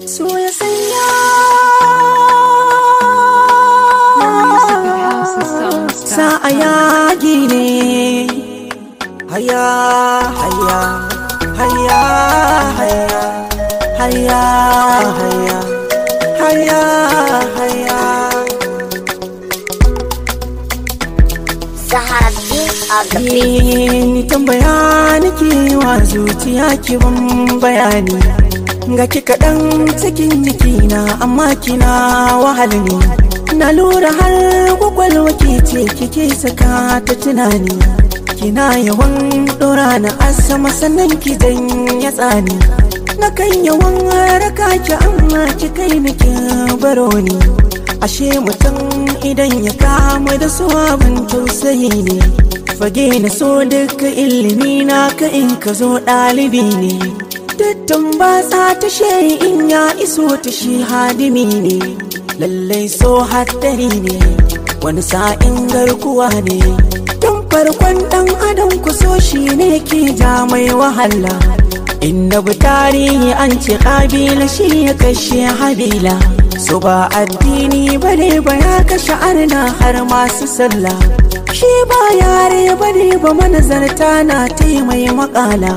so ya sanya sa a yagi ne haya haya haya haya haya haya haya haya Zahara B on the beat. ni tambaya nake wa zuciya ki ban bayani ga ki kaɗan cikin jikina amma kina wahal ne na lura har kwakwalwa ke ce kike saka ta tunani kina yawan ɗora na asama sannan ki ya tsani na kan yawan raka ki amma ki kai ni ki baro ni ashe mutum idan ya kama da su abin tausayi ne fage na so duka ilimi na ka in ka zo ɗalibi ne dattan ba sa ta in ya iso ta shi hadimi ne lallai so haddari ne wani sa'in garkuwa ne tun farkon ɗan adam ku so shi ne ke ja mai wahala inda bu tarihi an ce ƙabila shi ya kashe habila so ba addini bane ba ya kashe arna har masu sallah shi ba yare bane ba manazarta na taimai makala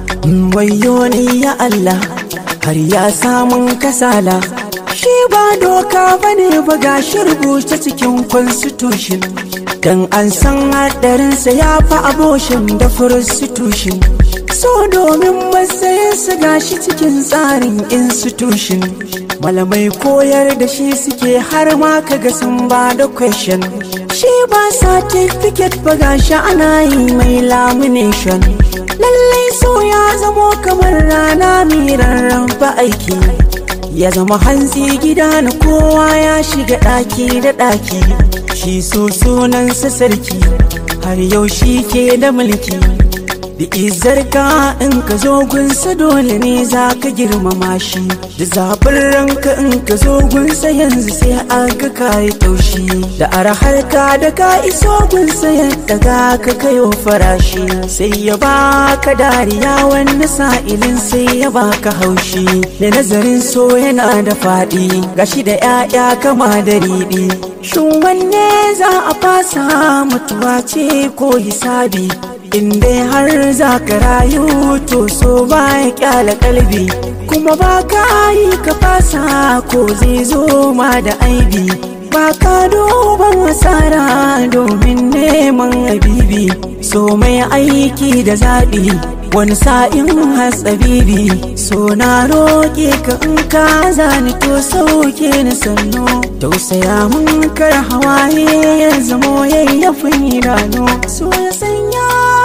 wayo ne ya Allah har ya samun kasala shi ba doka bane ba ga shi rubuce cikin constitution dan an san hadarinsa ya fi aboshin da prostitution so domin matsayinsa gashi cikin tsarin institution malamai koyar da shi suke har ma kaga sun ba da question shi ba certificate ba gashi ana yi mai lamination lallai so ya zamo kamar rana mai rarraba aiki ya zama hantsi gida na kowa ya shiga ɗaki da ɗaki shi so sunansa sarki har yau shi ke da mulki da izarka in ka zo gunsa dole ne za ka girmama shi da zaɓin ranka in ka zo gunsa yanzu sai an ga kayi taushi da arahar ka da ka iso gunsa yadda ga ka kayo farashi sai ya baka dariya wani sa'ilin sai ya baka haushi da nazarin so yana da faɗi gashi da 'ya'ya kama da riɗi shin wanne za a fasa mutuwa ce ko hisabi in dai har za ka rayu to so ba ya kyala kalbi kuma ba ka yi ka fasa ko zai zo ma da aibi ba ka duban asara domin neman habibi so mai aiki da zaɓi wani sa'in hatsabibi so na roƙe ka in ka zani to sauke ni sannu tausaya mun kar hawaye ya zamo yayyafin idanu so ya sanya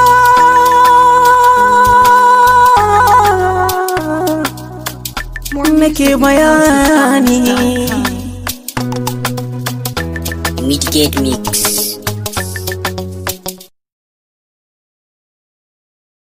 nake bayani Midgate Mix.